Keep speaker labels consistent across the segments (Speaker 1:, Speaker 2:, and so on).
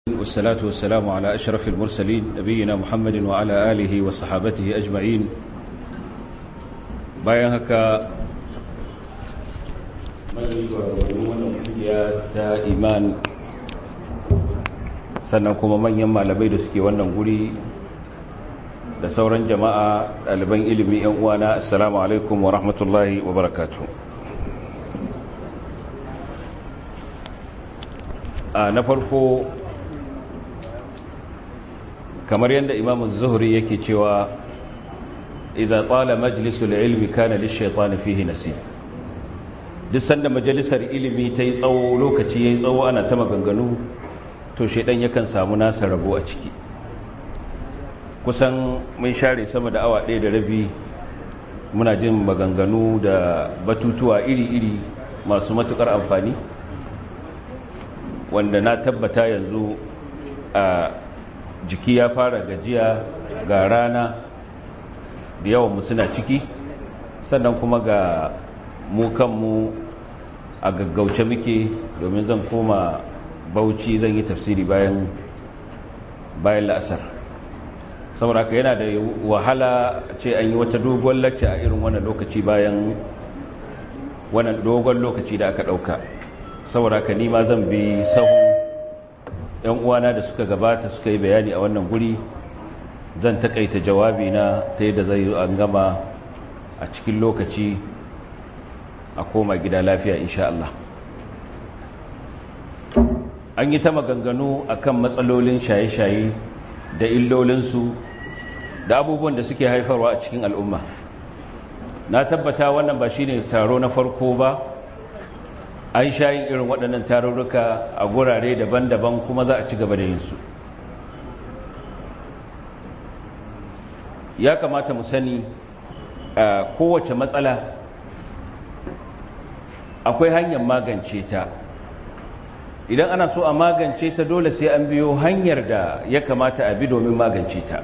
Speaker 1: والصلاة والسلام على أشرف المرسلين نبينا محمد وعلى آله وصحابته أجمعين bayan haka ta iman sannan kuma manyan malamai da suke wannan guri da sauran jama'a ɗaliban ilimi yan uwana assalamu alaikum wa rahmatullahi wa barakatuh a na farko kamar yadda imamun zuhri yake cewa idza tala majlisul ilmi kana lish-shaytan fihi nasib duk sanda majalisar ilimi ta yi tsawo lokaci yayi tsawo ana ta maganganu to shedan yakan samu nasa rabo a ciki kusan mun share sama da awa ɗaya da rabi muna jin maganganu da batutuwa iri-iri masu matukar amfani wanda na tabbata yanzu a jiki ya fara gajiya ga rana da yawan mu suna ciki sannan kuma ga mu kanmu a gaggauce muke domin zan koma bauchi zan yi tafsiri bayan bayan la'asar saboda ka yana da wahala ce an yi wata dogon lacce a irin wannan lokaci bayan wannan dogon lokaci da aka ɗauka saboda ka nima zan bi sahun yan uwana da suka gabata suka yi bayani a wannan guri zan takaita jawabi na ta yadda zai an gama a cikin lokaci a koma gida lafiya insha Allah an yi ta maganganu akan matsalolin shaye-shaye da illolinsu da abubuwan da suke haifarwa a cikin al'umma na tabbata wannan ba shine taro na farko ba an sha yin irin waɗannan tarurruka a gurare daban-daban kuma za a ci gaba da yinsu ya kamata mu sani a kowace matsala akwai hanyar magance ta idan ana so a magance ta dole sai an biyo hanyar da ya kamata a bi domin magance ta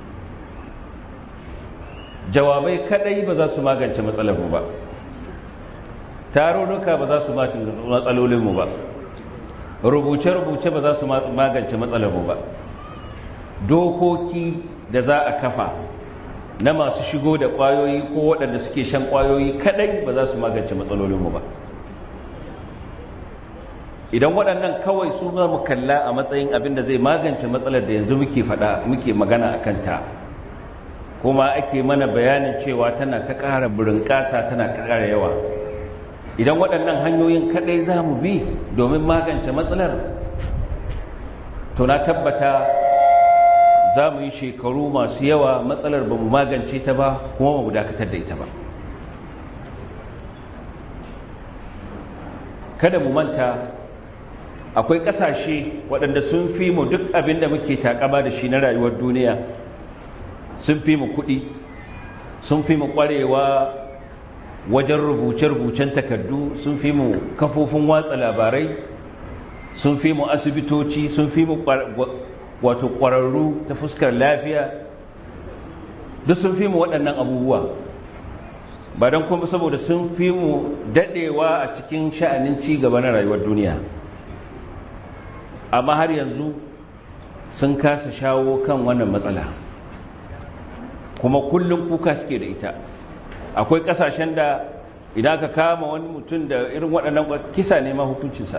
Speaker 1: jawabai kadai ba za su magance matsalar ba tarurruka ba za su matsalolinmu ba rubuce-rubuce ba za su magance matsalarmu ba dokoki da za a kafa na masu shigo da kwayoyi ko waɗanda suke shan kwayoyi kadai ba za su magance matsalolinmu ba idan waɗannan kawai su za mu kalla a matsayin abin da zai magance matsalar da yanzu muke faɗa muke magana a kanta kuma ake mana bayanin cewa tana ta ƙara burinƙasa tana ta ƙara yawa idan waɗannan hanyoyin kaɗai za mu bi domin magance matsalar to na tabbata za mu yi shekaru masu yawa matsalar ba mu magance ta ba kuma ba mu dakatar da ita ba kada mu manta akwai ƙasashe waɗanda sun fi mu duk abin da muke takama da shi na rayuwar duniya sun fi mu kuɗi sun fi mu ƙwarewa wajen rubuce-rubucen takardu sun fi mu kafofin watsa labarai sun fi mu asibitoci sun fi mu wato ƙwararru ta fuskar lafiya duk sun fi mu waɗannan abubuwa ba don kuma saboda sun fi mu daɗewa a cikin sha'anin ci gaba na rayuwar duniya amma har yanzu sun kasa shawo kan wannan matsala kuma kullum kuka suke da ita akwai kasashen da idan ka kama wani mutum da irin waɗannan kisa ne ma hukuncinsa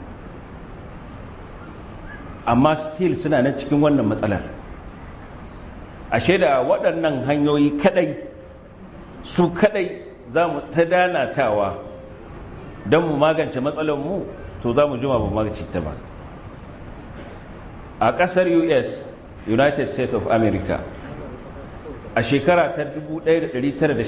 Speaker 1: amma still suna nan cikin wannan matsalar ashe da waɗannan hanyoyi kadai su kadai za mu ta danatawa don mu magance matsalar mu to za mu jima ba magance ta ba a ƙasar us united states of america a shekara ta 1919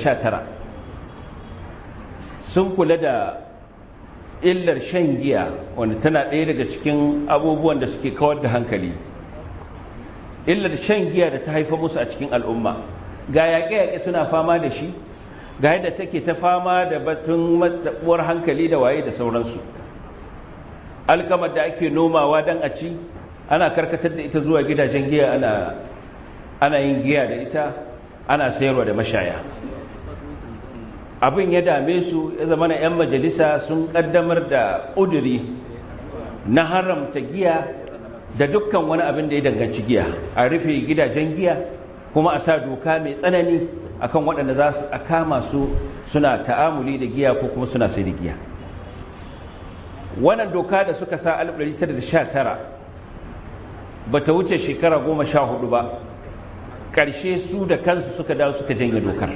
Speaker 1: sun kula da illar shan giya wanda tana ɗaya daga cikin abubuwan da suke kawar da hankali illar shan giya da ta haifa musu a cikin al'umma ga yaƙe-yaƙe suna fama da shi ga yadda take ta fama da batun matabuwar hankali da waye da sauransu alkamar da ake nomawa don a ci ana karkatar da ita zuwa gidajen giya ana ana yin giya da ita ana sayarwa da mashaya abin ya dame su ya zama na 'yan majalisa sun kaddamar da ƙuduri na haramta giya da dukkan wani abin da ya danganci giya a rufe gidajen giya kuma a sa doka mai tsanani akan waɗanda za su a kama su suna ta'amuli da giya ko kuma suna sai da giya wannan doka da suka sa 1919 ba ta wuce shekara goma sha hudu ba ƙarshe su da kansu suka dawo suka janye dokar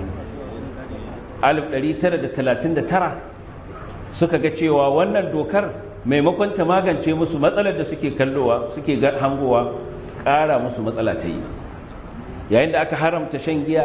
Speaker 1: 1939 suka ga cewa wannan dokar maimakon ta magance musu matsalar da suke kallowa suke hangowa ƙara musu matsala ta yi yayin da aka haramta shan giya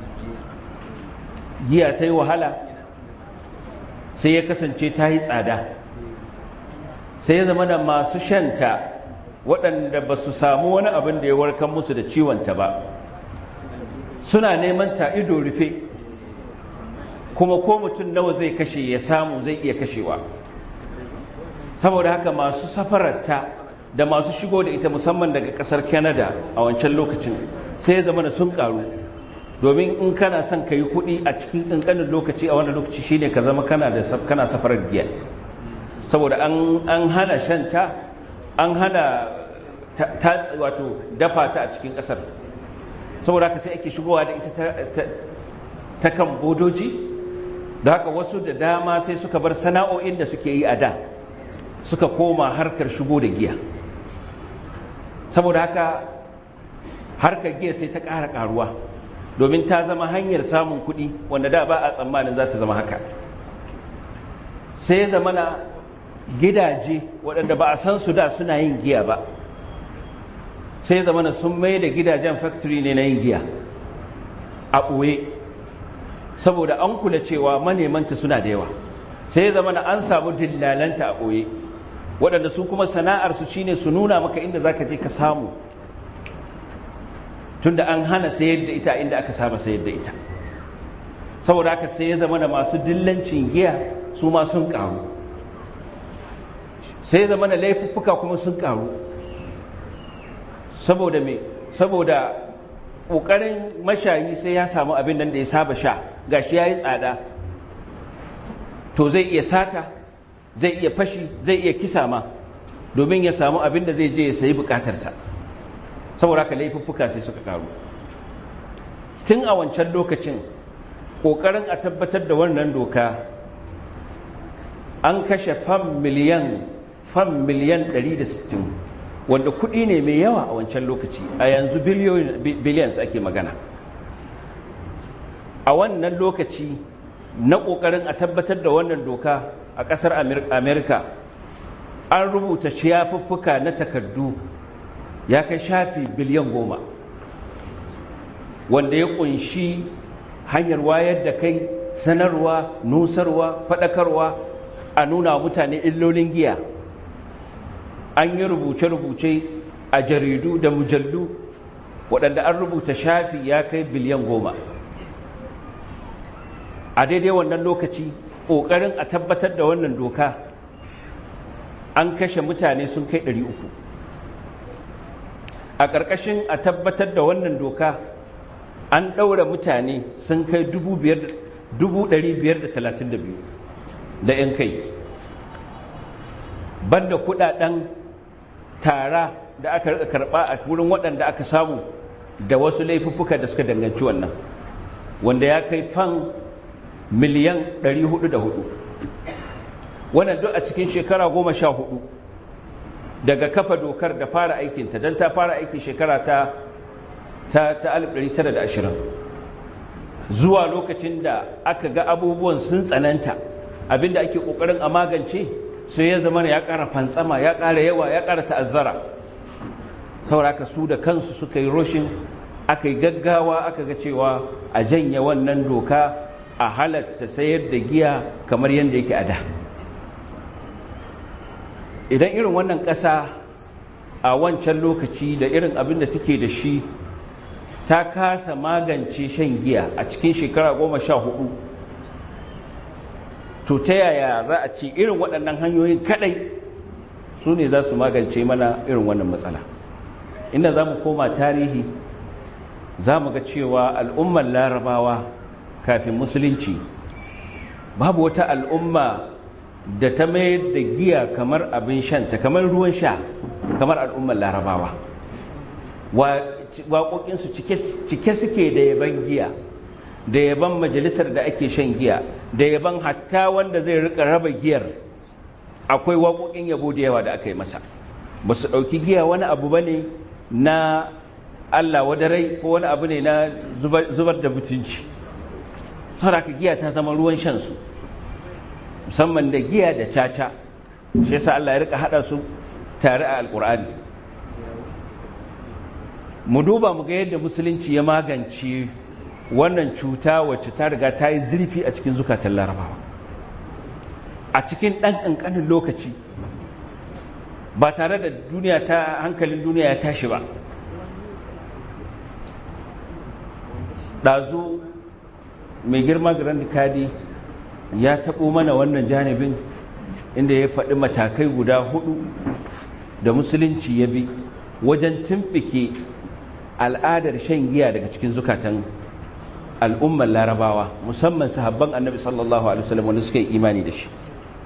Speaker 1: giya ta yi wahala sai ya kasance ta yi tsada sai ya zama da masu shanta waɗanda ba su samu wani abin da ya warkar musu da ciwonta ba suna neman ta ido rufe kuma ko mutum nawa zai kashe ya samu zai iya kashewa saboda haka masu safararta da masu shigo da ita musamman daga ƙasar canada a wancan lokacin sai ya zama da sun ƙaru domin in kana son ka yi kuɗi a cikin ƙanƙanin lokaci a wannan lokaci shine ka zama kana da kana safarar giya saboda an hana shanta an hana ta wato dafa ta a cikin ƙasar saboda haka sai ake shigowa da ita ta kan bodoji da haka wasu da dama sai suka bar sana'o'in da suke yi a da suka koma harkar shigo da giya saboda haka harkar giya sai ta ƙara ƙaruwa domin ta zama hanyar samun kuɗi wanda da ba a tsammanin za ta zama haka sai ya zama na gidaje waɗanda ba a san su da suna yin giya ba sai ya zama na sun mai da gidajen factory ne na yin giya a ɓoye saboda an kula cewa manemanta suna da yawa sai ya zama na an samu dillalanta a ɓoye waɗanda su kuma sana'arsu shine su nuna maka inda za ka je ka samu tunda an hana sayar da ita inda aka saba sayar da ita saboda haka sai ya zama da masu dillancin giya su ma sun ƙaru sai ya zama da laifuffuka kuma sun ƙaru saboda me saboda ƙoƙarin mashayi sai ya samu abin nan da ya saba sha gashi ya yi tsada to zai iya sata zai iya fashi zai iya kisa ma domin ya samu abin da zai je ya sayi bukatarsa saboda haka laifuffuka sai suka karu tun a wancan lokacin ƙoƙarin a tabbatar da wannan doka an kashe fam miliyan fam miliyan 160 wanda kuɗi ne mai yawa a wancan lokaci a yanzu billions ake magana a wannan lokaci na ƙoƙarin a tabbatar da wannan doka a ƙasar amerika an rubuta shafuffuka na takardu ya kai shafi biliyan goma wanda ya ƙunshi hanyar wayar da kai sanarwa nusarwa faɗakarwa a nuna mutane illolin giya an yi rubuce-rubuce a jaridu da mujallu waɗanda an rubuta shafi ya kai biliyan goma a daidai wannan lokaci ƙoƙarin a tabbatar da wannan doka an kashe mutane sun kai ɗari uku. a ƙarƙashin a tabbatar da wannan doka an ɗaura mutane sun kai biyu da 'yan kai banda kudaden tara da aka rika karɓa a wurin waɗanda aka samu da wasu laifuffuka da suka danganci wannan wanda ya kai fan miliyan 404 wannan duk a cikin shekara goma sha hudu daga kafa dokar da fara aikinta don ta fara aiki shekara ta ta, ta 1920 zuwa lokacin da aka ga abubuwan sun tsananta abinda ake kokarin a magance sai ya zama ya ƙara fantsama ya ƙara yawa ya ƙara ta'azzara sauraka su da kansu suka yi roshin aka yi gaggawa aka ga cewa a janye wannan doka a halatta sayar da giya kamar yadda yake a da idan irin wannan ƙasa a wancan lokaci da irin abin da take da shi ta kasa magance shan giya a cikin shekara goma sha hudu to ta yaya za a ce irin waɗannan hanyoyin kaɗai su ne za su magance mana irin wannan matsala inda za mu koma tarihi za mu ga cewa al'ummar larabawa kafin musulunci babu wata al'umma da ta mayar da giya kamar abin shanta kamar ruwan sha kamar al'ummar larabawa waƙoƙinsu cike suke da yaban giya da yaban majalisar da ake shan giya da yaban hatta wanda zai rika raba giyar akwai waƙoƙin yabo da yawa da aka yi masa ba su ɗauki giya wani abu ba ne na Allah wadarai ko wani abu ne na zubar da mutunci saboda giya ta zama ruwan shansu musamman da giya da caca shi yasa Allah ya rika hada su tare a alkur'ani mu duba mu ga yadda musulunci ya magance wannan cuta wacce ta riga ta yi zurfi a cikin zukatan larabawa a cikin ɗan ƙanƙanin lokaci ba tare da duniya ta hankalin duniya ya tashi ba ɗazu mai girma grand kadi ya taɓo mana wannan janibin inda ya faɗi matakai guda hudu da musulunci ya bi wajen tumɓike al'adar shan giya daga cikin zukatan al'ummar larabawa musamman sahabban annabi sallallahu alaihi wasallam wanda suka yi imani da shi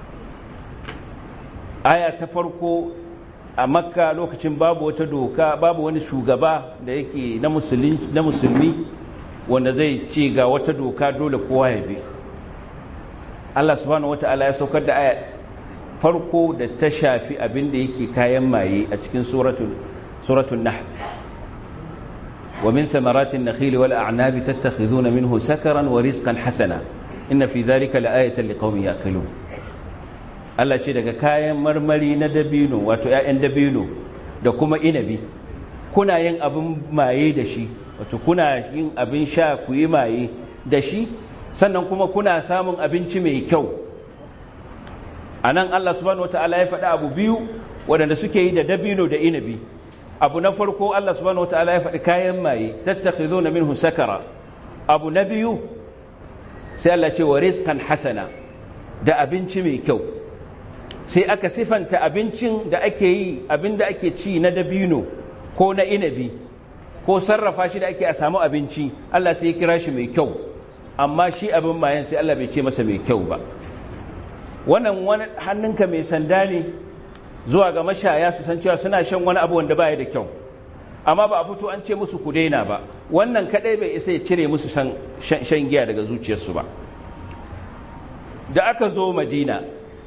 Speaker 1: aya ta farko a makka lokacin babu wata doka babu wani shugaba da yake na musulmi wanda zai ce ga wata doka dole kowa ya bi Allah subhanahu wata'ala ya saukar da aya farko da ta shafi abin da yake kayan maye a cikin suratul suratul nahl wa min thamaratin nakhili wal a'nabi tattakhiduna minhu sakaran wa rizqan hasana inna fi dhalika la'ayatan liqaumin yaqilun Allah ce daga kayan marmari na dabino wato ƴaƴan dabino da kuma inabi kuna yin abin maye da shi wato kuna yin abin sha ku yi maye da shi sannan kuma kuna samun abinci mai kyau a nan Allah subhanahu wata'ala ya faɗi abu biyu waɗanda suke yi da dabino da inabi abu na farko Allah subhanahu wata'ala ya faɗi kayan maye tattakhiduna minhu sakara abu na biyu sai Allah ce wa rizqan hasana da abinci mai kyau sai aka sifanta abincin da ake yi abin da ake ci na dabino ko na inabi ko sarrafa shi da ake a samu abinci Allah sai ya kira shi mai kyau amma shi abin mayan sai Allah bai ce masa mai kyau ba wannan wani hannunka mai sanda ne zuwa ga mashaya su san cewa suna shan wani abu wanda baya da kyau amma ba a fito an ce musu ku daina ba wannan kadai bai isa ya cire musu shan giya daga zuciyarsu ba da aka zo madina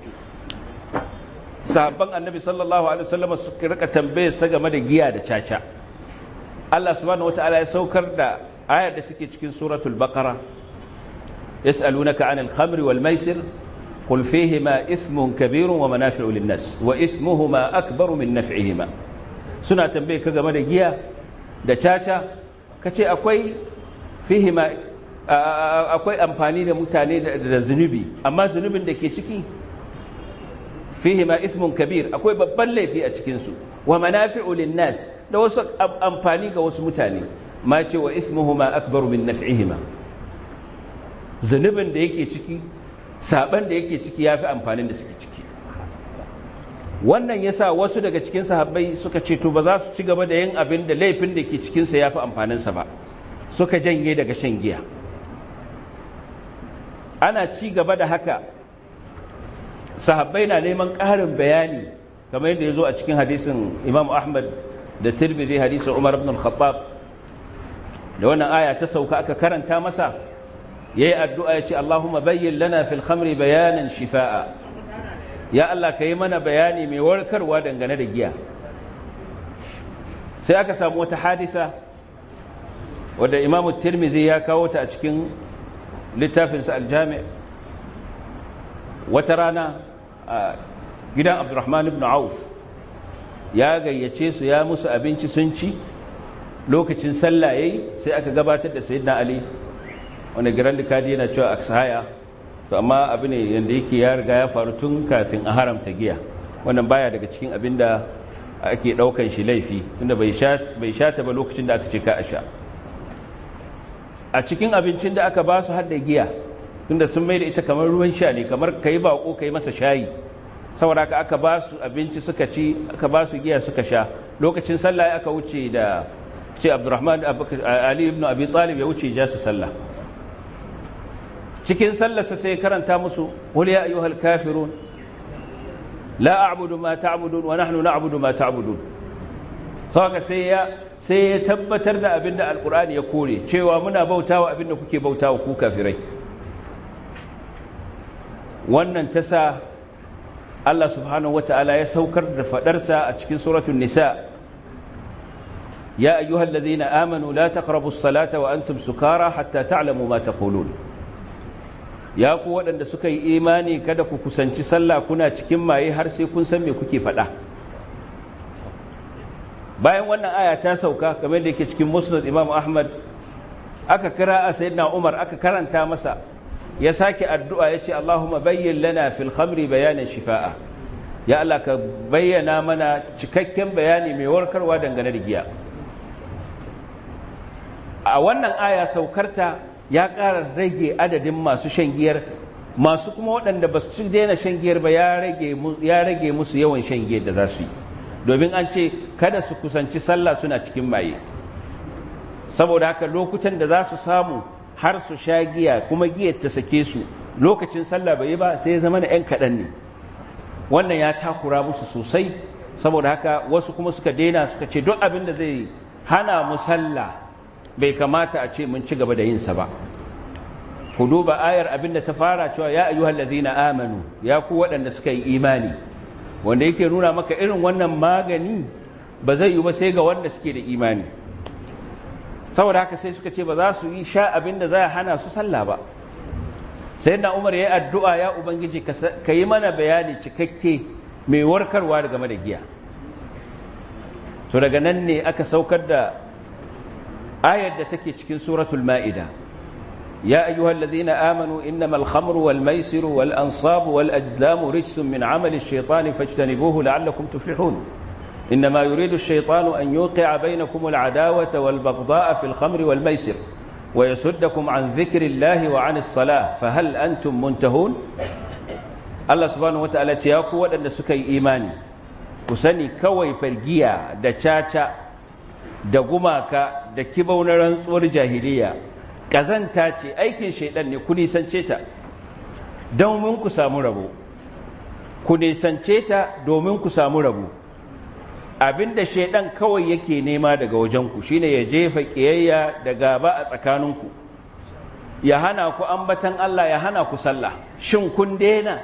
Speaker 1: sahabban annabi sallallahu alaihi wasallam suka rika tambaye sa game da giya da caca Allah subhanahu wataala ya saukar da ayar da take cikin suratul baqara yas'alunaka 'anil khamri wal maisir qul fihima ithmun kabirun wa manafi'u lin-nas wa ithmuhuma akbaru min naf'ihima suna tambaye ka game da giya da caca kace akwai fihima akwai amfani da mutane da zunubi amma zunubin da ke ciki fihima ismun kabir akwai babban laifi a cikinsu wa manafi'u linnas da wasu amfani ga wasu mutane ma ce wa ismuhuma akbaru min naf'ihima zunubin da yake ciki saban da yake ciki yafi amfanin da suke ciki wannan yasa wasu daga cikin sahabbai suka ce to ba za su ci gaba da yin abin da laifin da ke cikin sa yafi amfanin sa ba suka janye daga shan giya ana ci gaba da haka sahabbai na neman ƙarin bayani kamar yadda ya zo a cikin hadisin imam ahmad da tirmidhi hadisin umar ibn al-khattab da wannan aya ta sauka aka karanta masa yayi addu'a ya ce Allahumma bayyin lana fil khamri bayanan shifa'a ya Allah ka yi mana bayani mai warkarwa dangane da giya sai aka samu wata hadisa wadda imamu tirmidhi ya kawo ta a cikin littafinsa al-jami' wata rana a gidan abdurrahman ibn auf ya gayyace su ya musu abinci sun ci lokacin sallah yayi sai aka gabatar da sayyidina ali wanda giran likadi yana cewa aksahaya to amma abu ne yanda yake ya riga ya faru tun kafin a haramta giya wannan baya daga cikin abin da ake daukan shi laifi tunda bai sha bai sha ta ba lokacin da aka ce ka a sha a cikin abincin da aka ba su har da giya tunda sun mai da ita kamar ruwan sha ne kamar ka yi bako ka yi masa shayi saboda haka aka ba su abinci suka ci aka ba su giya suka sha lokacin sallah aka wuce da ce abdurrahman ali ibn abi talib ya wuce ja su sallah cikin sallarsa sai karanta musu qul ya ayyuhal kafirun la a'budu ma ta'budun wa nahnu na'budu ma ta'budun saka sai ya sai ya tabbatar da abinda alqur'ani ya kore cewa muna bautawa abinda kuke bautawa ku kafirai wannan ta sa Allah subhanahu wata'ala ya saukar da fadarsa a cikin suratul nisa ya ayyuhal ladhina amanu la taqrabus salata wa antum sukara hatta ta'lamu ma taqulun ya ku waɗanda suka yi imani kada ku kusanci sallah kuna cikin maye har sai kun san me kuke faɗa bayan wannan aya ta sauka kamar da yake cikin musnad imam ahmad aka kira a sayyidina umar aka karanta masa ya sake addu'a ya ce allahumma bayyin lana fil khamri bayanin shifa'a ya Allah ka bayyana mana cikakken bayani mai warkarwa dangane da giya a wannan aya saukarta ya ƙara rage adadin masu shan giyar masu kuma waɗanda ba su daina shan giyar ba ya rage musu yawan shan giyar da za su yi domin an ce kada su kusanci sallah suna cikin maye saboda haka lokutan da za su samu har su sha giya kuma giyar ta sake su lokacin sallah bai yi ba sai ya zama na 'yan kaɗan ne wannan ya takura musu sosai saboda haka wasu kuma suka daina suka ce duk abin da zai hana mu sallah bai kamata a ce mun ci gaba da yinsa ba ku duba ayar abin da ta fara cewa ya ayyuhal ladzina amanu ya ku waɗanda suka yi imani wanda yake nuna maka irin wannan magani ba zai yi ba sai ga wanda suke da imani saboda haka sai suka ce ba za su yi sha abin da za a hana su sallah ba sai na umar ya yi addu'a ya ubangiji ka yi mana bayani cikakke mai warkarwa da game da giya to daga nan ne aka saukar da ayar da take cikin suratul ma'ida ya ayyuhal ladhina amanu innamal khamru wal maisiru wal ansabu wal ajlamu rijsun min amali ash-shaytani fajtanibuhu la'allakum tuflihun إنما يريد الشيطان أن يوقع بينكم العداوة والبغضاء في الخمر والميسر ويسدكم عن ذكر الله وعن الصلاة فهل أنتم منتهون الله سبحانه وتعالى تياكو ودن سكي إيماني كسني كوي فرقيا دا چاچا da gumaka da kibau na rantsuwar jahiliya ƙazanta ce aikin shaidan ne ku nisance ta domin ku samu rabo ku nisance ta domin ku samu rabo abinda shaidan kawai yake nema daga wajenku shine ya jefa kiyayya da gaba a tsakaninku ya hana ku ambatan Allah ya hana ku sallah shin kun daina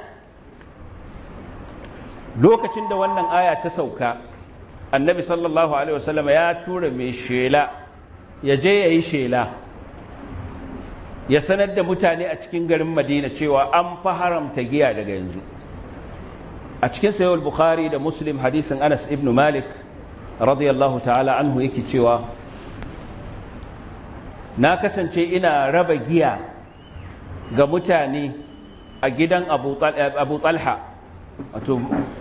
Speaker 1: lokacin da wannan aya ta sauka annabi sallallahu alaihi wasallam ya tura mai shela ya je ya yi shela ya sanar da mutane a cikin garin madina cewa an fa haramta giya daga yanzu a cikin sayo bukhari da muslim hadisin anas ibn malik radiyallahu ta'ala anhu yake cewa na kasance ina raba giya ga mutane a gidan abu talha wato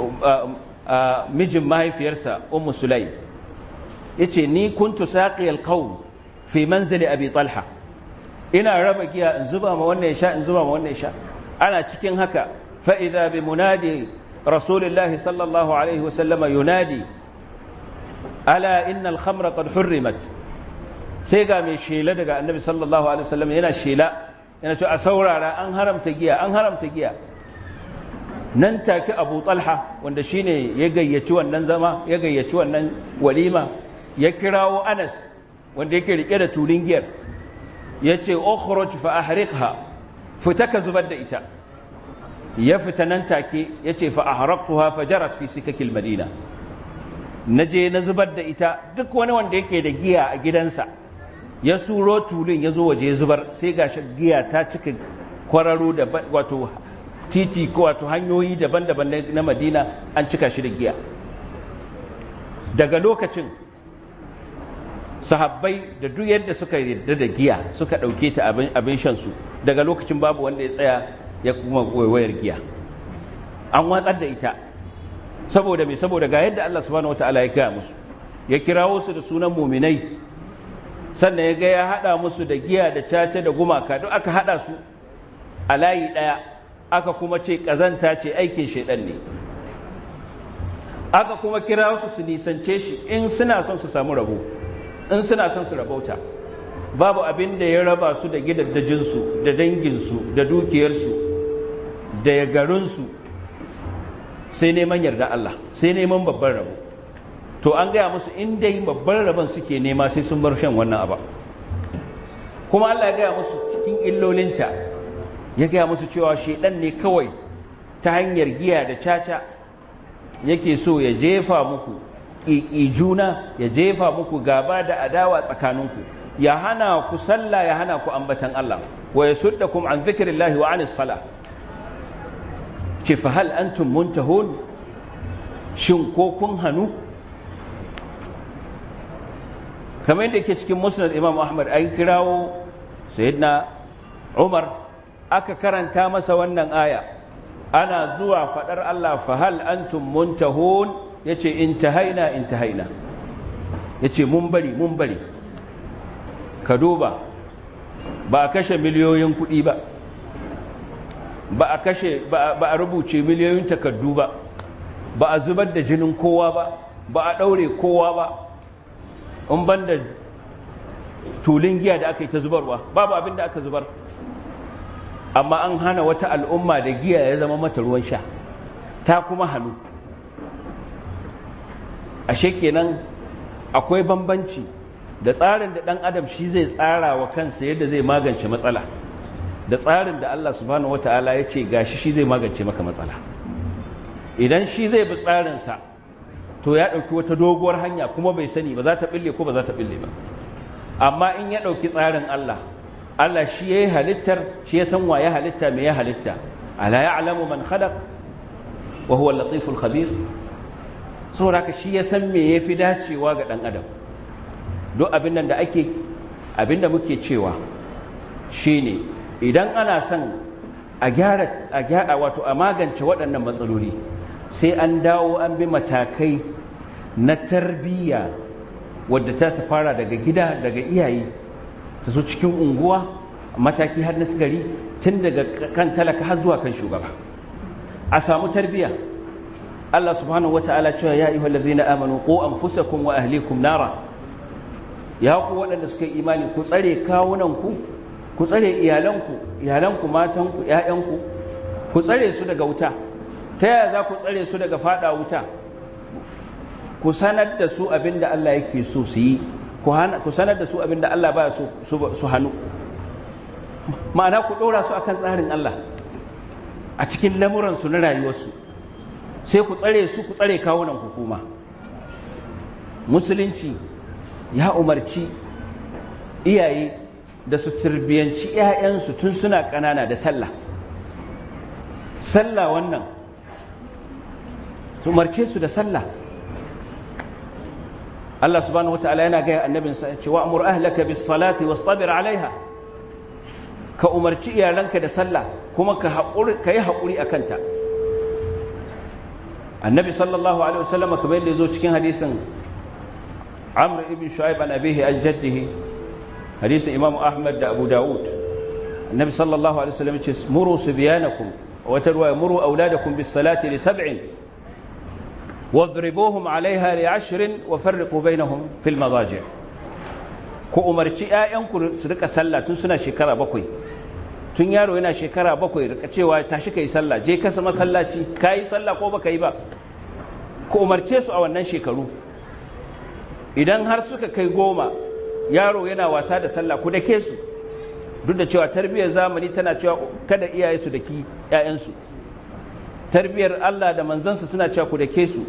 Speaker 1: mijin mahaifiyarsa ummu sulai yace ni kuntu saqiyal qawm fi manzili abi talha ina raba giya in zuba ma wannan sha in zuba ma wannan sha ana cikin haka fa idza bi munadi rasulillahi sallallahu alaihi wa sallama yunadi ala innal khamra qad hurrimat sai ga mai shela daga annabi sallallahu alaihi wa sallam yana shela yana cewa a saurara an haramta giya an haramta giya nan take abu talha wanda shine ya gayyaci wannan zama ya gayyaci wannan walima ya kirawo anas wanda yake rike da tulin giyar ya ce ukhruj fa ahriqha fita ka zubar da ita ya fita nan take ya ce fa ahraqtuha fa jarat fi sikakil madina na je na zubar da ita duk wani wanda yake da giya a gidansa ya suro tulin ya zo waje zubar sai gashi giya ta cika kwararo da wato titi ko wato hanyoyi daban-daban na madina an cika shi da giya daga lokacin sahabbai da duk yadda suka yarda da giya suka ɗauke ta abin shansu daga lokacin babu wanda ya tsaya ya kuma wayar giya an watsar da ita saboda mai saboda ga yadda Allah subhanahu wataala ya gaya musu ya kirawo su da sunan muminai sannan ya ga ya haɗa musu da giya da caca da gumaka duk aka haɗa su a layi ɗaya aka kuma ce ƙazanta ce aikin shaidan ne aka kuma kira su su nisance shi in suna son su samu rabo in suna son su rabauta babu abin da ya raba su da gidaddajinsu da danginsu da dukiyarsu da garinsu sai neman yarda Allah sai neman babban rabo to an gaya musu inda yin babban rabon suke nema sai sun bar shan wannan abu kuma Allah ya gaya musu cikin illolinta ya gaya musu cewa shedan ne kawai ta hanyar giya da caca yake so ya jefa muku ƙiƙi juna ya jefa muku gaba da adawa tsakaninku ya hana ku sallah ya hana ku ambatan Allah wa yasuddakum an zikrillahi wa anis sala ce fa hal antum muntahun shin ko kun hanu kamar yadda yake cikin musnad imam ahmad an kirawo sayyidina umar aka karanta masa wannan aya ana zuwa fadar Allah fa hal antum muntahun yace intahaina intahaina yace mun bari mun bari ka duba ba a kashe miliyoyin kuɗi ba ba a kashe ba a rubuce miliyoyin takardu ba ba a zubar da jinin kowa ba ba a ɗaure kowa ba in ban da tulin giya da aka yi ta zubarwa babu abin da aka zubar amma an hana wata al'umma da giya ya zama mata ruwan sha ta kuma hannu ashe kenan akwai bambanci da tsarin da ɗan adam shi zai tsara wa kansa yadda zai magance matsala da tsarin da Allah subhanahu wata'ala ya ce gashi shi zai magance maka matsala idan shi zai bi tsarinsa to ya ɗauki wata doguwar hanya kuma bai sani ba za ta ɓille ko ba za ta ɓille ba amma in ya ɗauki tsarin Allah Allah shi ya yi halittar shi ya san wa ya halitta me ya halitta ala ya alamu man khalaq wa huwa latiful khabir saboda haka shi ya san me ya fi dacewa ga ɗan adam duk abin nan da ake abin da muke cewa shine idan ana son a gyara a gyara wato a magance waɗannan matsaloli sai an dawo an bi matakai na tarbiyya wadda ta ta fara daga gida daga iyaye ta so cikin unguwa mataki har na gari tun daga kan talaka har zuwa kan shugaba a samu tarbiyya Allah subhanahu wata'ala cewa ya ayyuhal ladzina amanu qu anfusakum wa ahlikum nara ya ku waɗanda suka yi imani ku tsare kawunanku ku tsare iyalanku iyalanku matanku ƴaƴanku ku tsare su daga wuta ta yaya za ku tsare su daga fada wuta ku sanar da su abin da Allah yake so su yi ku sanar da su abin da Allah ba su hannu ma'ana ku ɗora su akan tsarin Allah a cikin lamuransu na rayuwarsu sai ku tsare su ku tsare kawunan hukuma musulunci ya umarci iyaye da su turbiyanci 'ya'yansu tun suna ƙanana da sallah sallah wannan su umarce su da sallah Allah subhanahu wata'ala yana gaya annabinsa ce wa amur ahlaka bis salati wastabir alaiha ka umarci iyalanka da sallah kuma ka yi haƙuri a kanta annabi sallallahu alaihi wasallam kamar yadda zo cikin hadisin amr ibn shu'aib an abihi an jaddihi hadisin imam ahmad da abu dawud annabi sallallahu alaihi wasallam ce muru subyanakum wa tarwa muru auladakum bis salati li sab'in واضربوهم عليها لعشر وفرقوا بينهم في المضاجع ku umarci ‘ya'yanku su rika sallah tun suna shekara bakwai tun yaro yana shekara bakwai rika cewa tashi ka yi sallah je kasa masallaci ka yi sallah ko baka yi ba ku umarce su a wannan shekaru idan har suka kai goma yaro yana wasa da sallah ku dake su duk da cewa tarbiyyar zamani tana cewa kada iyaye su daki ‘ya'yansu tarbiyyar Allah da manzansa suna cewa ku dake su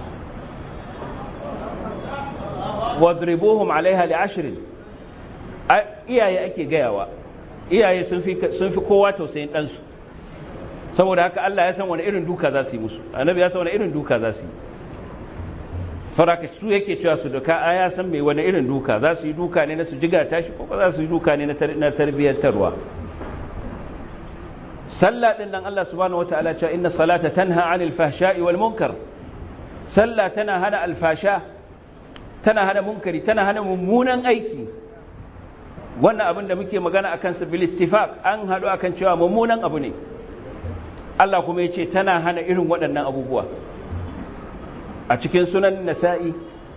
Speaker 1: wadribuhum alaiha li ashrin iyaye ake gayawa iyaye sun fi sun fi kowa tausayin ɗansu saboda haka Allah ya san wani irin duka za su yi musu annabi ya san wani irin duka za su yi saboda su yake cewa su duka a ya san mai wani irin duka za su yi duka ne na su jiga tashi ko za su yi duka ne na tarbiyyantarwa sallah din nan Allah subhanahu wataala cewa inna salata tanha anil fahsha'i wal munkar sallah tana hana alfasha tana hana munkari tana hana mummunan aiki wannan abin da muke magana akan sa bil ittifaq an hadu akan cewa mummunan abu ne Allah kuma yace tana hana irin waɗannan abubuwa a cikin sunan nasa'i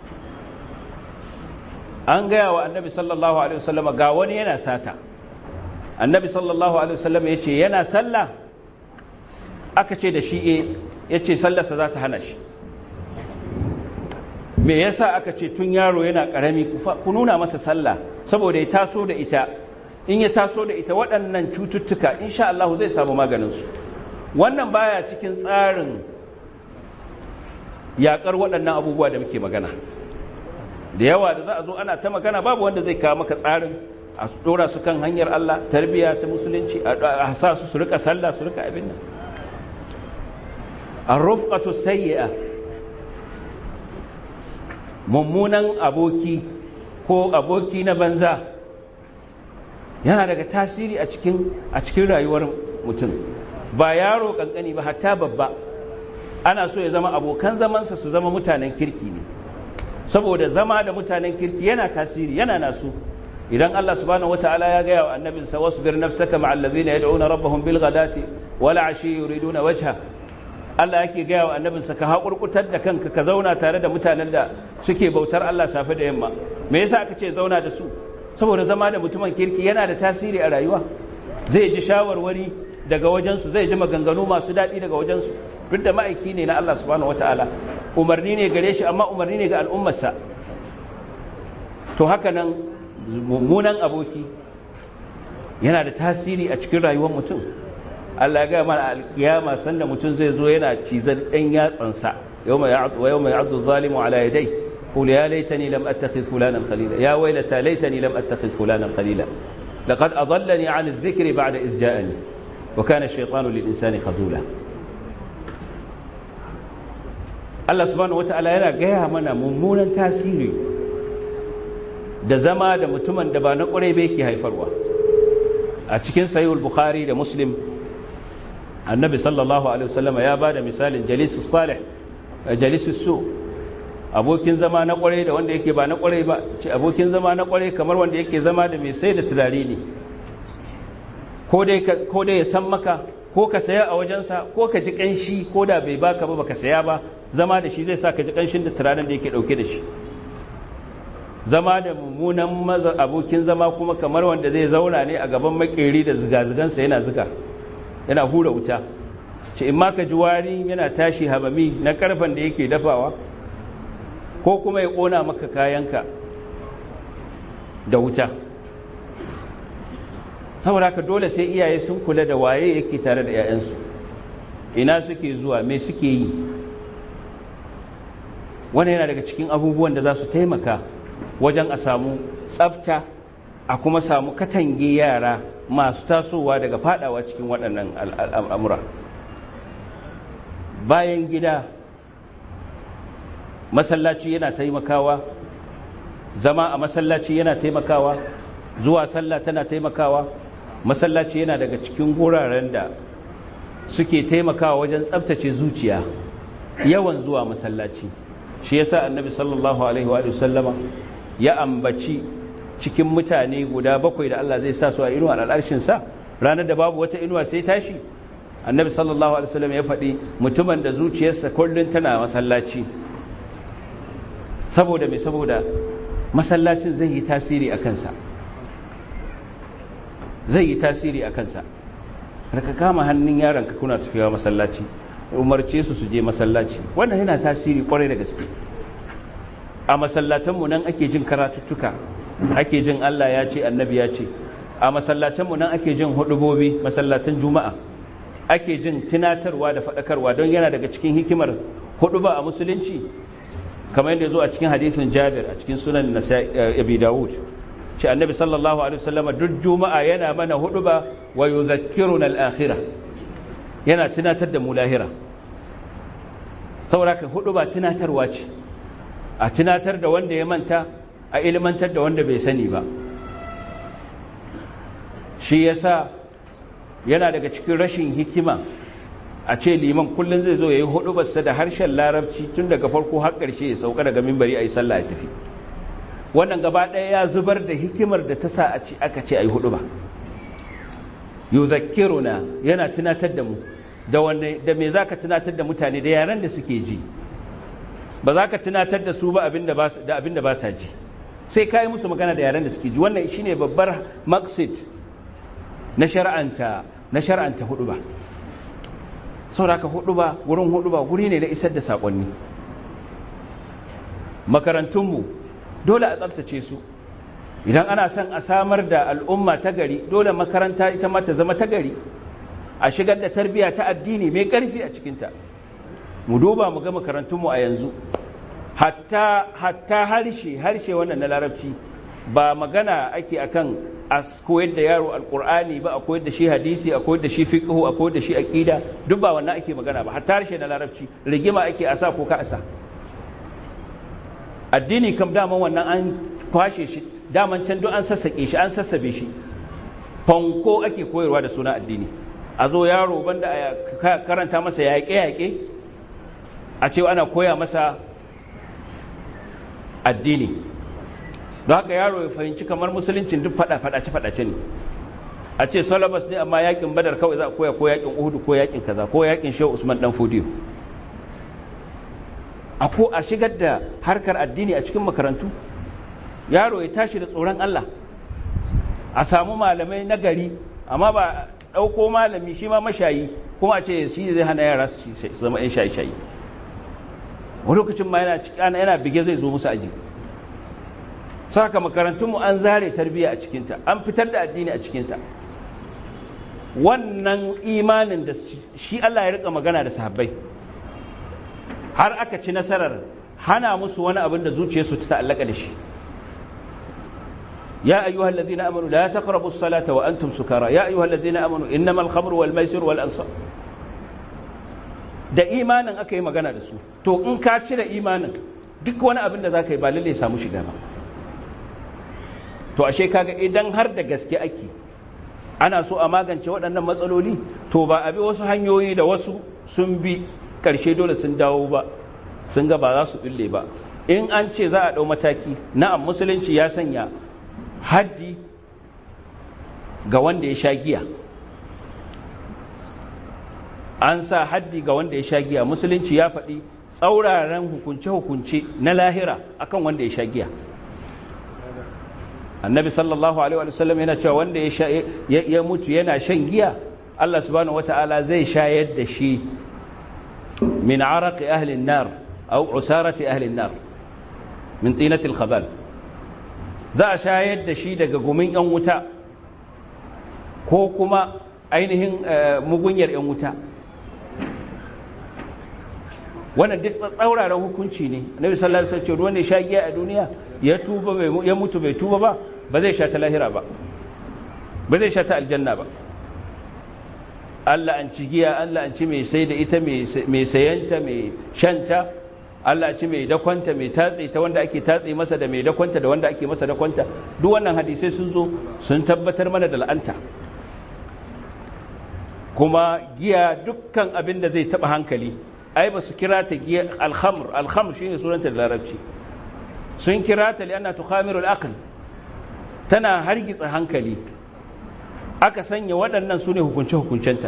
Speaker 1: an gaya wa annabi sallallahu alaihi wasallam ga wani yana sata annabi sallallahu alaihi wasallam yace yana sallah aka ce da shi eh ya ce sallarsa za ta hana shi me yasa aka ce tun yaro yana ƙarami ku nuna masa sallah saboda ya taso da ita in ya taso da ita waɗannan cututtuka insha Allah zai samu maganinsu wannan baya cikin tsarin yaƙar waɗannan abubuwa da muke magana da yawa da za a zo ana ta magana babu wanda zai kawo maka tsarin a dora su kan hanyar Allah tarbiya ta musulunci a sa su su rika sallah su rika abin nan ar-rufqatu sayyi'a mummunan aboki ko aboki na banza yana daga tasiri a cikin a cikin rayuwar mutum ba yaro kankani ba hatta babba ana so ya zama abokan zamansa su zama mutanen kirki ne saboda zama da mutanen kirki yana tasiri yana nasu idan Allah subhanahu wataala ya gaya wa annabinsa wasbir nafsaka ma'al ladhina yad'una rabbahum bil ghadati wal ashi yuriduna wajha Allah yake gaya wa annabinsa ka haƙurƙutar da kanka ka zauna tare da mutanen da suke bautar Allah safe da yamma me yasa aka ce zauna da su saboda zama da mutumin kirki yana da tasiri a rayuwa zai ji shawarwari daga wajensu zai ji maganganu masu daɗi daga wajensu duk da ma'aiki ne na Allah subhanahu wataala umarni ne gare shi amma umarni ne ga al'ummarsa to haka nan mummunan aboki yana da tasiri a cikin rayuwar mutum Allah ya gaya mana alkiyama sanda mutum zai zo yana cizar ɗan yatsansa yawma ya'du wa yawma ya'du zalimu ala yaday qul ya laitani lam attakhidh fulanan khalila ya waylata laitani lam attakhidh fulanan khalila laqad adallani 'an adh-dhikri ba'da idh ja'ani wa kana ash-shaytanu lil-insani khadula Allah subhanahu wata'ala yana gaya mana mummunan tasiri da zama da mutumin da ba na ƙwarai ba yake haifarwa a cikin sahihul bukhari da muslim annabi sallallahu alaihi wasallama ya ba da misalin jalisus salih jalisus su abokin zama na ƙwarai da wanda yake ba na ƙwarai ba ce abokin zama na ƙwarai kamar wanda yake zama da mai sai da turare ne ko dai ya san maka ko ka saya a wajensa ko ka ji ƙanshi ko da bai baka ba baka saya ba zama da shi zai sa ka ji ƙanshin da turaren da yake ɗauke da shi zama da mummunan maza abokin zama kuma kamar wanda zai zauna ne a gaban makeri da zigazigansa yana ziga yana hura wuta ce in ma ka ji wari yana tashi habami na karfan da yake dafawa ko kuma ya ƙona maka kayanka da wuta saboda haka dole sai iyaye sun kula da waye yake tare da 'ya'yansu ina suke zuwa me suke yi wannan yana daga cikin abubuwan da za su taimaka wajen a samu tsafta a kuma samu katange yara masu tasowa daga fadawa cikin waɗannan al'amura bayan gida masallaci yana taimakawa zama a masallaci yana taimakawa zuwa sallah tana taimakawa masallaci yana daga cikin guraren da suke taimakawa wajen tsabtace zuciya yawan zuwa masallaci shi yasa annabi sallallahu alaihi wa sallama ya ambaci cikin mutane guda bakwai da Allah zai sa su a inuwa al'arshin sa ranar da babu wata inuwa sai tashi annabi sallallahu alaihi wasallam ya faɗi mutumin da zuciyarsa kullun tana masallaci saboda mai saboda masallacin zai yi tasiri a kansa zai yi tasiri a kansa ka kama hannun yaronka kuna tafiya masallaci umarce su su je masallaci wannan yana tasiri kwarai da gaske a masallatanmu nan ake jin karatuttuka ake jin Allah ya ce annabi ya ce a masallatanmu nan ake jin hudubobi masallatan juma'a ake jin tunatarwa da faɗakarwa don yana daga cikin hikimar huduba a musulunci kamar yadda zo a cikin hadithin jabir a cikin sunan abi dawud ce annabi sallallahu alaihi wasallam duk juma'a yana mana huduba wa yuzakkiruna al-akhirah yana tunatar da mu lahira saboda ka huduba tunatarwa ce a tunatar da wanda ya manta a ilmantar da wanda bai sani ba shi yasa yana daga cikin rashin hikima a ce liman kullum zai zo ya yi hudubarsa da harshen larabci tun daga farko har ƙarshe ya sauka daga mimbari a yi sallah ya tafi wannan gaba ɗaya ya zubar da hikimar da ta sa a ci aka ce a yi huduba yuzakkiruna yana tunatar da mu da wanda da me zaka tunatar da mutane da yaran da suke ji ba za ka tunatar da su ba abinda ba da abinda ba sa ji sai kai musu magana da yaran da suke ji wannan shine babbar maqsid na shar'anta na shar'anta hudu ba sauraka hudu ba gurin hudu ba guri ne na isar da saƙonni makarantunmu dole a tsabtace su idan ana son a samar da al'umma ta gari dole makaranta ita ma ta zama ta gari a shigar da tarbiyya ta addini mai ƙarfi a cikinta mu duba mu ga makarantunmu a yanzu hatta hatta harshe harshe wannan na larabci ba magana ake akan a koyar da yaro alkur'ani ba a koyar da shi hadisi a koyar da shi fiqhu a koyar da shi aqida duk ba wannan ake magana ba hatta harshe na larabci rigima ake asa ko ka asa addini kam daman wannan an kwashe shi daman can duk an sassake shi an sassabe shi fanko ake koyarwa da suna addini a zo yaro banda a karanta masa yaƙe-yaƙe a ce ana koya masa addini don haka yaro ya fahimci kamar musuluncin duk faɗace-faɗace ne a ce salabas ne amma yakin badar kawai za a koya ko yakin uhudu ko yakin kaza ko yakin shehu usman dan fudiyo a ko a shigar da harkar addini a cikin makarantu yaro ya tashi da tsoron allah a samu malamai na gari amma ba ɗauko malami shi ma mashayi kuma a ce shi zai hana yara su zama 'yan shayi-shayi wani lokacin ma yana yana bige zai zo musu aji saka makarantunmu an zare tarbiyya a cikinta an fitar da addini a cikinta wannan imanin da shi Allah ya rika magana da sahabbai har aka ci nasarar hana musu wani abin da zuciyarsu ta ta'allaka da shi يا أيها الذين آمنوا لا تقربوا الصلاة وأنتم سكارى يا أيها الذين آمنوا إنما الخمر والميسر والأنصار da imanin aka yi magana da su to in ka cire imanin duk wani abin da za ka yi ba lalle samu shiga ba to ashe kaga idan har da gaske ake ana so a magance waɗannan matsaloli to ba a bi wasu hanyoyi da wasu sun bi ƙarshe dole sun dawo ba sun ga ba za su ɓille ba in an ce za a ɗau mataki na'am musulunci ya sanya haddi ga wanda ya sha giya an sa haddi ga wanda ya sha giya musulunci ya faɗi tsauraran hukunce-hukunce na lahira akan wanda ya sha giya annabi sallallahu alaihi wa sallam yana cewa wanda ya mutu yana shan giya Allah subhanahu wata'ala zai shayar da shi min araqi ahli an-nar aw usarati ahli an-nar min tinati al-khabal za a shayar da shi daga gumin yan wuta ko kuma ainihin mugunyar yan wuta wannan duk tsauraran hukunci ne annabi sallallahu alaihi wasallam wanda ya sha giya a duniya ya tuba ya mutu bai tuba ba ba zai sha ta lahira ba ba zai sha ta aljanna ba Allah an ci giya Allah an ci mai sai da ita mai sayanta mai shanta Allah an ci mai dakwanta mai tatse ta wanda ake tatse masa da mai dakwanta da wanda ake masa dakwanta duk wannan hadisai sun zo sun tabbatar mana da la'anta kuma giya dukkan abin da zai taba hankali ai ba su kira ta giya alhamr alhamr shine sunanta da larabci sun kira ta li'anna tukhamiru al-aql tana hargitsa hankali aka sanya waɗannan su ne hukunce-hukuncenta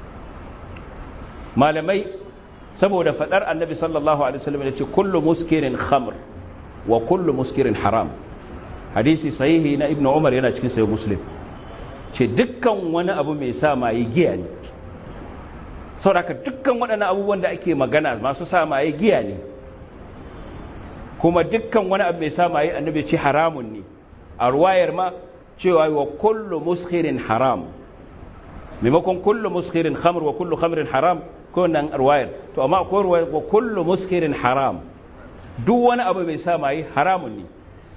Speaker 1: malamai saboda faɗar annabi sallallahu alaihi wasallam ya ce kullu muskirin khamr wa kullu muskirin haram hadisi sahihi na ibnu umar yana cikin sayo muslim ce dukkan wani abu mai sa maye giya ne saboda dukkan waɗannan abubuwan da ake magana masu sa maye giya ne kuma dukkan wani abu mai sa maye annabi ce haramun ne a ruwayar ma cewa wa kullu muskirin haram maimakon kullu muskirin khamr wa kullu khamrin haram ko nan ruwayar to amma akwai ruwayar wa kullu muskirin haram duk wani abu mai sa maye haramun ne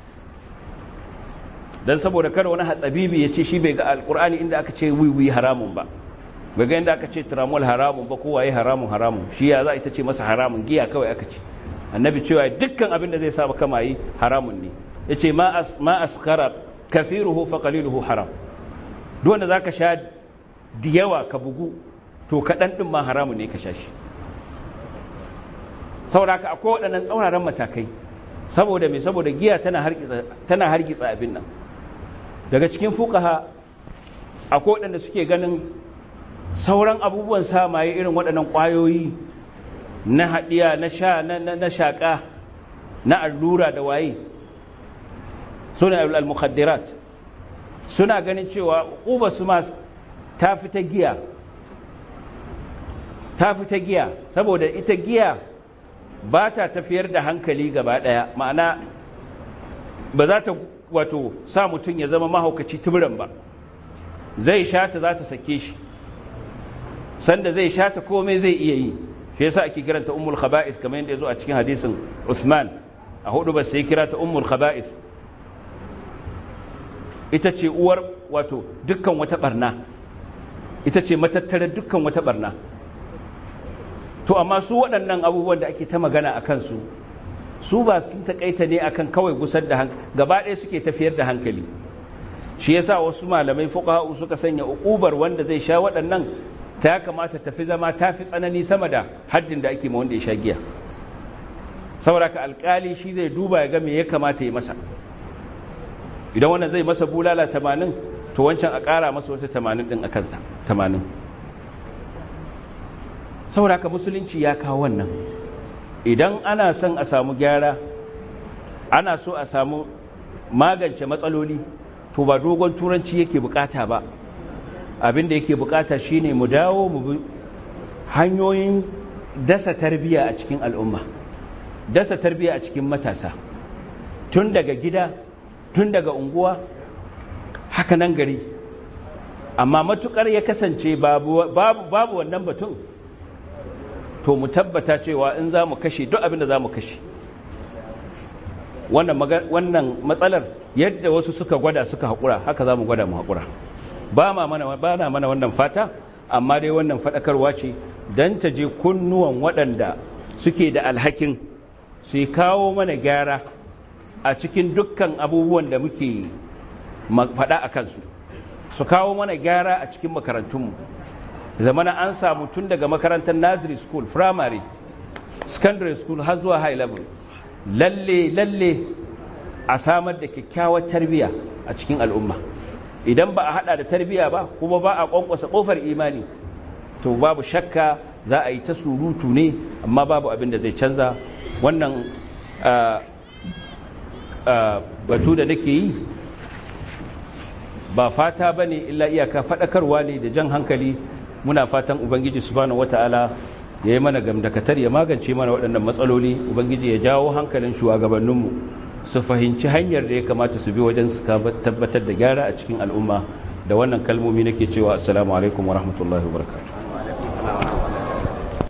Speaker 1: dan saboda kada wani hatsabibi ya ce shi bai ga alkur'ani inda aka ce wiwi haramun ba bai ga inda aka ce tramol haramun ba kowaye haramun haramun shi ya za ita ce masa haramun giya kawai aka ce annabi cewa dukkan abin da zai sa maka mayi haramun ne ya ce ma askara kafiruhu fa qaliluhu haram duk wanda zaka sha da yawa ka bugu to kaɗan ɗin ma haramun ne ka sha shi saboda haka akwai waɗannan tsauraran matakai saboda me saboda giya tana hargitsa abin nan daga cikin fukaha akwai waɗanda suke ganin sauran abubuwan samaye irin waɗannan ƙwayoyi na haɗiya na sha na shaƙa na allura da waye suna al-mukhaddirat suna ganin cewa uba su ma ta fi ta giya ta fi ta giya saboda ita giya ba ta tafiyar da hankali gaba ɗaya ma'ana ba za ta wato sa mutum ya zama mahaukaci tuburan ba zai sha ta za ta sake shi sanda zai sha ta komai zai iya yi shi yasa ake kiranta ummul khaba'is kamar yadda yazo a cikin hadisin Uthman a hudu ba sai kira ta ummul khaba'is ita ce uwar wato dukkan wata barna ita ce matattara dukkan wata barna to amma su waɗannan abubuwan da ake ta magana a kansu su ba sun taƙaita ne akan kawai gusar da hankali gaba ɗaya suke tafiyar da hankali shi yasa wasu malamai fuqaha suka sanya uƙubar wanda zai sha waɗannan ta kamata tafi zama ta fi tsanani sama da haddin da ake ma wanda ya sha giya saboda ka alƙali shi zai duba ya ga me ya kamata ya masa idan wannan zai masa bulala tamanin to wancan a ƙara masa wata tamanin ɗin a kansa tamanin saboda ka musulunci ya kawo wannan idan ana son a samu gyara ana so a samu magance matsaloli to ba dogon turanci yake bukata ba abin da yake bukata shine mu dawo mu bi hanyoyin dasa tarbiya a cikin al'umma dasa tarbiya a cikin matasa tun daga gida tun daga unguwa haka nan gari amma matukar ya kasance babu, babu, babu wannan batun to mu tabbata cewa in za mu kashe duk abin da za mu kashe wannan matsalar yadda wasu suka gwada suka haƙura haka za mu gwada mu haƙura ba ma mana ba na mana wannan fata amma dai wannan faɗakarwa ce don ta je kunnuwan waɗanda suke da alhakin su kawo mana gyara a cikin dukkan abubuwan da muke faɗa a kansu su kawo mana gyara a cikin makarantunmu zamana an samu tun daga makarantar nursery school primary secondary school har zuwa high level lalle lalle a samar da kyakkyawar tarbiyya a cikin al'umma idan ba a hada da tarbiyya ba kuma ba a kwankwasa kofar imani to babu shakka za a yi ta surutu ne amma babu abin da zai canza wannan batu da nake yi ba fata ba ne illa iyaka faɗakarwa ne da jan hankali muna fatan ubangiji subhanahu wata'ala ya yi mana gamdakatar ya magance mana waɗannan matsaloli ubangiji ya jawo hankalin shugabanninmu su fahimci hanyar da ya kamata su bi wajen su tabbatar da gyara a cikin al'umma da wannan kalmomi nake cewa assalamu alaikum wa rahmatullahi wa barakatuh